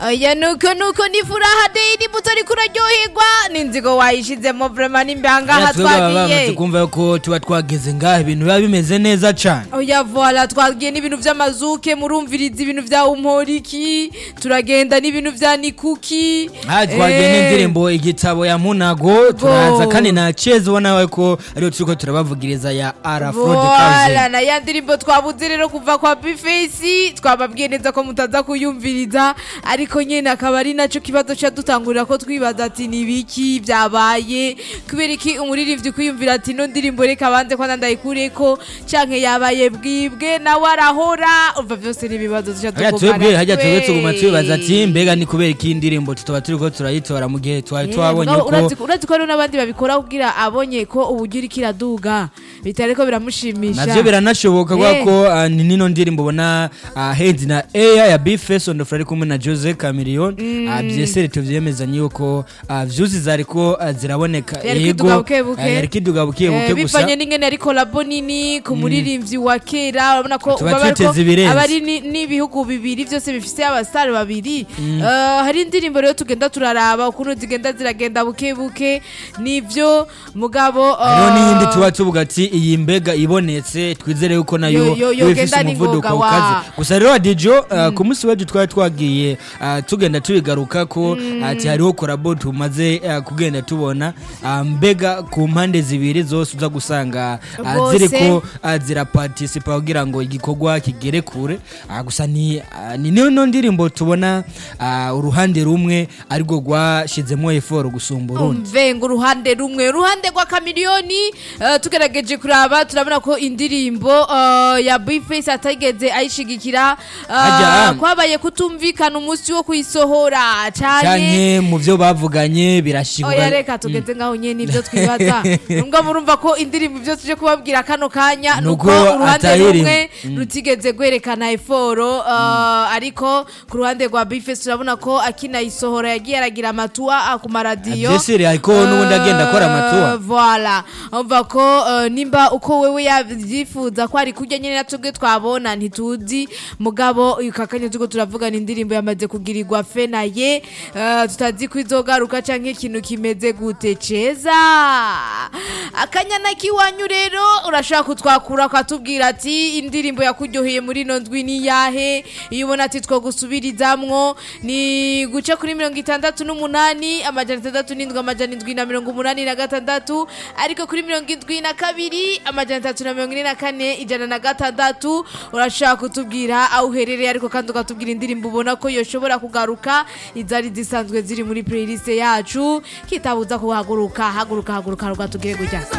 Oya nuko nuko ni furaha deyi buto ariko uraryoherwa n'inzigo wayishizemo vrema n'imbanga aha twebwe baba bamaze twagiye kumva ko tuba twageze ngaha ibintu biba bimeze neza cane oya voila twagiye n'ibintu vy'amazuke murumviriza ibintu vya umporiki turagenda n'ibintu vya nikuki aha twagiye Eh, n'indirimbo igitabo ya munago turaza kandi na cheza ubona ko ariyo turiko turabavugiriza ya arafro de voila kaze na ya ndirimbo twabuze rero kuva kwa bifesi twababwiye neza ko mutaza kuyumviriza ariko nyene akaba ari naco kibazo ca dutangurira ko twibaza ati ni biki vyabaye kubera iki umuririmbyi kwiyumvira ati no ndirimbo reka banze ko nandayikureko canke yabaye bwibwe nawe arahora umva vyose ni ibibazo duca hajya twebwe hajya twebwe tuguma tubibaza ati mbega ni kubera iki indirimbo tutaba turiko turayitora mu gihe twari twabonye ko urazi ko hariho n'abandi babikora kugira abonye ko uburyo iriko iraduga bitari ko biramushimisha navyo biranashoboka kubera Eh. ko ah, ni nino ndirimbo ubona ah, Heads na Air ya Bface on the floor ari kumwe na Jose Chameleone Ah, vyesere tuvyemezanye yuko ah, vyuzi zariko ah, ziraboneka Yari kiduga buke buke. ah, yari kiduga buke Eh, buke gusa bivanye n'ingene ari kolabo nini ku muririmbyi wa kera urabona ko Tuba baba ariko twiteze ibirenze. aba ari ni- n'ibihugu bibiri byose bifise abasitari babiri Eh, hari indirimbo rero tugenda turaraba ukuntu zigenda ziragenda buke buke nivyo mugabo eh, hariho n'iyindi tuba tuvuga ati iyi mbega ibonetse twizere yuko nayo Yo- yo- yoba ifise yogenda umuvuduko n'ingoga, wa. ukaze gusa rero adijo ah, ku munsi w'ejo twari twagiye ah, tugenda tubigaruka ko ati hariho korabo tumaze ah, kugenda tubona ah, mbega ku mpande zibiri zose uza gusanga ah, Bose. ziriko ah, zirapartisipa kugira ngo igikorwa kigere kure Ah, gusa ni ah, ni niyo ndirimbo tubona ah, uruhande rumwe arirwo rwashizemo eforo gusumba urundi umve ngo uruhande rumwe uruhande rwa kamiliyoni eh, tugerageje kuraba turabona ko indirimbo eh, ya bifesi atageze ayishigikira eh, Ajya. kwabaye kutumvikana umunsi wo kuyisohora cyane canke mu byo bavuganye oya birashibura reka tugeze ngaho nyene nibyo twibaza nubwo murumva ko indirimbo ibyo tuje kubabwira kano kanya nuko Nuko uruhande atayiri. rumwe rutigeze gwerekana eforo eh, ariko ku ruhande rwa bifesi turabona ko akinayisohora yagiye aragira amatuwa ku maradiyo Vyesire, ariko n'ubundi agenda akora amatuwa. Eh, voilà umva ko eh, nimba uko wewe yavyifuza ko ari kurya nyene natubwe twabona ntituzi mugabo uyu kakanya tuko turavugana indirimbo yamaze kugirirwa fe na ye eh, tutazi ko izogaruka canke ikintu kimeze gute ceza akanyana kiwanyu rero urashaka kutwakura ukatubwira ati indirimbo yakuryoheye muri ino ndwi ni yahe iyo ubona ati two gusubirizamwo ni guca kuri mirongo itandatu n'umunani amajana atandatu n'indwi amajana indwi na mirongo umunani na gatandatu ariko kuri mirongo indwi na kabiri amajana atatu na mirongo ine na kane ijana na gatandatu urashaka kutubwira aho uherereye ariko kandi ukatubwira indirimbo ubona ko yoshobora kugaruka izari zisanzwe ziri muri playlist yacu kitabuza kuhaguruka haguruka haguruka rwatubwire gutya